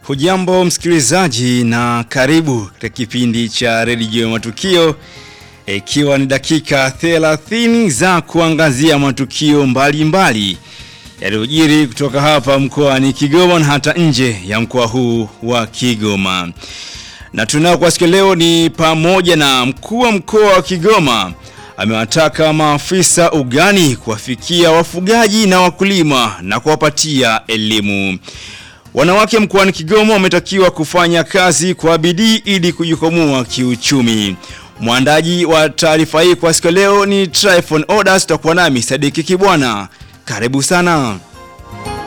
Hujambo msikilizaji na karibu katika kipindi cha redio matukio ikiwa e, ni dakika 30 za kuangazia matukio mbalimbali yaliyojiri kutoka hapa mkoani Kigoma na hata nje ya mkoa huu wa Kigoma. Na tunao kwa siku leo ni pamoja na mkuu wa mkoa wa Kigoma amewataka maafisa ugani kuwafikia wafugaji na wakulima na kuwapatia elimu. Wanawake mkoani Kigoma wametakiwa kufanya kazi kwa bidii ili kujikwamua kiuchumi. Mwandaji wa taarifa hii kwa siku leo ni Tryphon Odas, tutakuwa nami Sadiki Kibwana. Karibu sana.